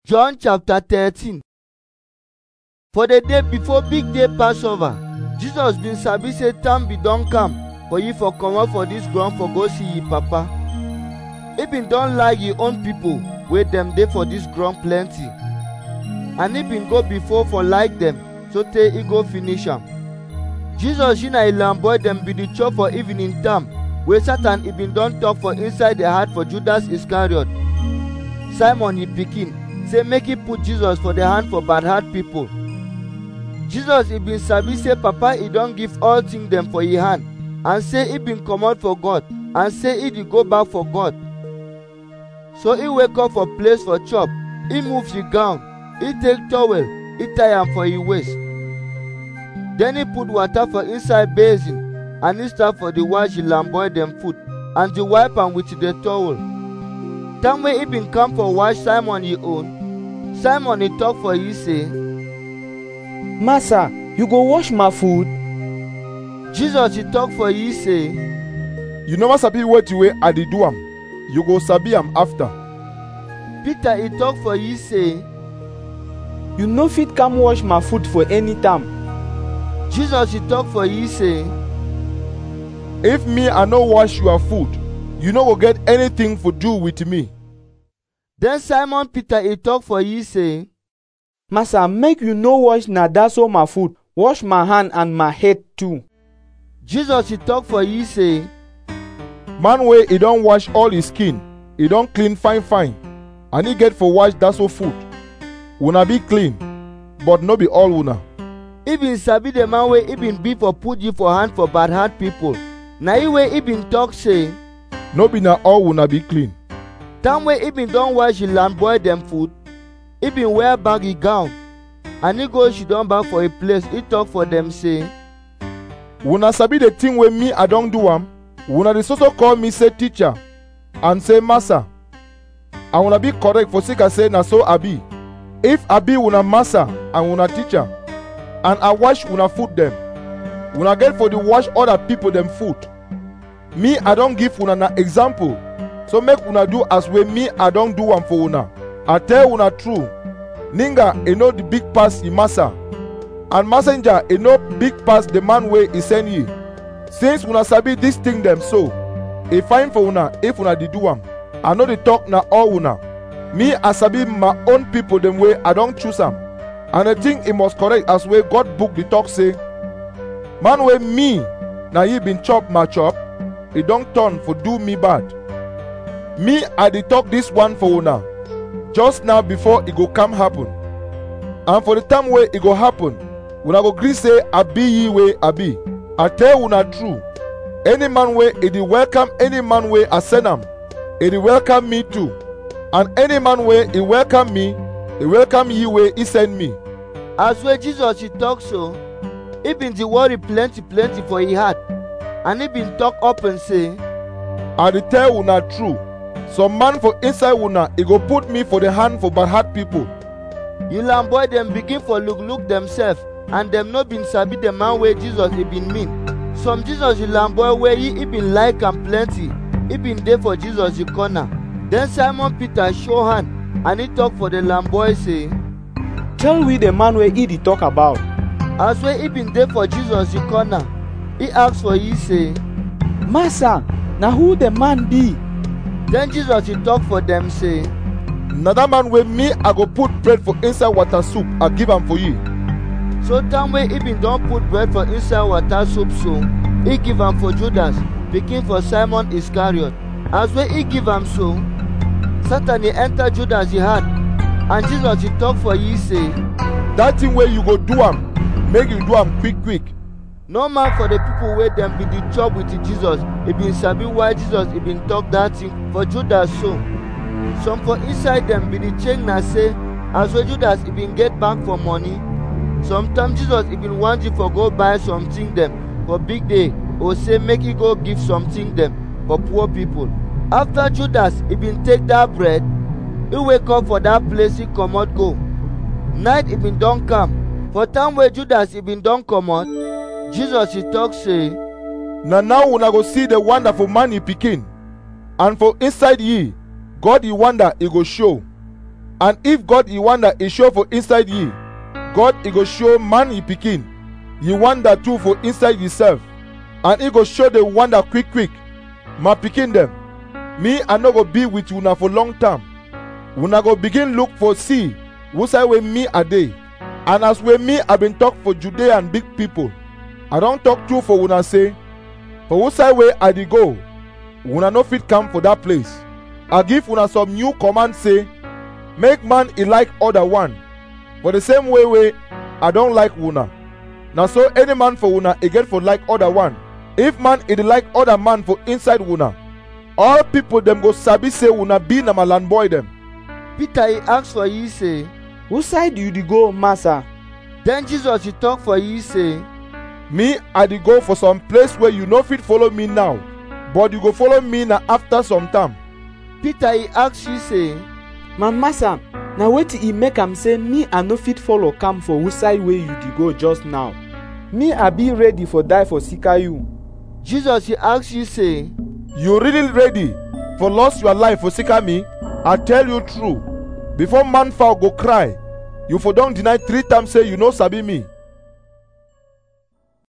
John chapter 13 For the day before big day Passover, Jesus bin sabi say time be don come for ye for comot for dis ground for go see ye papa. E bin don like ye own pipo wey dem dey for dis ground plenty. And e bin go before for like dem sotey e go finish am. Jesus she na ilam boy dem bin dey chop for evening time wey Satan e bin don talk for inside the heart for Judas Iscariot. Simon e pikin say make e put Jesus for the hand for bad heart pipo. Jesus e bin sabi say papa e don give all things dem for e hand and say e bin comot for God and say e dey go back for God. So e wake up for place for chop, e move e gown, e take towel, e tie am for e waist. Then e put water for inside basin and e start for dey wash e lamboy dem foot and dey wipe am with the towel. Time wey e bin come for wash Simon e own, Simon e talk for e say, Master, you go wash my food? Jesus e talk for e say, You never sabi wetin wey I dey do am. You go sabi am after. Peter e talk for e say, You no fit come wash my foot for any time. Jesus e talk for e say, If me I no wash your food, you no go get anything for do with me. Then Simon Peter e talk for e say, Master, make you no wash na that so my foot, wash my hand and my head too. Jesus e talk for e say, Man wey e don wash all his skin, e don clean fine fine, and e get for wash that so foot. Una be clean, but no be all una. e bin sabi the man wey e bin be for put you for hand for bad heart pipo. Na e wey e bin talk say, No be na all una be clean. time wey e bin don wash e lamboy dem foot, e bin wear back e gown, and e go she don back for a place e talk for dem say, Una sabi the thing wey me I don do am? Una dey so so call me say teacher and say master. And una be correct for sake I say na so I be. If I be una master and una teacher, and I wash una foot dem, una get for the wash other people dem foot. Me I don give una na example, so make una do as wey me I don do am for una. I tell una true, ninga e no the big pass e master. and messenger e no big pass the man wey e send ye since una sabi dis thing dem so e fine for una if una dey do am i no dey talk na all una me i sabi my own people dem wey i don choose am and i think e must correct as wey god book dey talk say man wey me na ye bin chop my chop e don turn for do me bad me i dey talk dis one for una just now before e go come happen and for the time wey e go happen una go gree say i be ye wey i be i tell una true any man wey e dey welcome any man wey i send am e dey welcome me too and any man wey e welcome me e welcome ye wey e send me as wey Jesus e talk so, e bin dey worry plenty plenty for e heart, and e bin talk open say, i dey tell una true some man for inside una e go put me for the hand for bad heart people You lamboy dem begin for look look themselves and dem no bin sabi the man wey Jesus e bin mean. Some Jesus you lamboy wey e e bin like am plenty, e bin dey for Jesus e corner. Then Simon Peter show hand and e talk for the lamboy say, Tell we the man wey he dey talk about. as wey e bin dey for Jesus e corner, e ask for e say, Master, na who the man be? then Jesus e talk for dem say, na that man wey me i go put bread for inside water soup i give am for ye so time wey e bin don put bread for inside water soup so, e give am for Judas, pikin for Simon Iscariot. As wey e give am so, Satan e enter Judas e heart, and Jesus e talk for ye say, that thing wey you go do am make you do am quick quick no man for the people wey dem bin dey chop with Jesus, e bin sabi why Jesus e bin talk that thing for Judas so. Some for inside dem bin dey change na say, as wey Judas e bin get back for money, sometimes Jesus e bin want you for go buy something dem for big day or say make e go give something dem for poor people. After Judas e bin take that bread, e wake up for that place e comot go. Night e bin don come, for time wey Judas e bin don comot, Jesus e talk say, na now una go see the wonderful man e pikin and for inside ye god e wonder e go show and if god e wonder e show for inside ye god e go show man e pikin ye wonder too for inside yourself and e go show the wonder quick quick my pikin dem me i no go be with una for long time una go begin look for see who side wey me i dey and as wey me i been talk for judea and big people i don talk true for una say for who side wey i dey go una no fit come for dat place i give una some new command say make man e like other one for the same way wey i don like una na so any man for una e get for like other one if man e dey like other man for inside una all people dem go sabi say una be na my land boy dem peter e ask for ye say who side you dey go master then jesus e talk for ye say me i dey go for some place wey you no fit follow me now but you go follow me na after some time peter e ask ye say my master na wetin e make am say me i no fit follow come for who side wey you dey go just now me i be ready for die for sika you jesus e ask ye say you really ready for lost your life for sika me i tell you true before man fowl go cry you for don deny three times say you no sabi me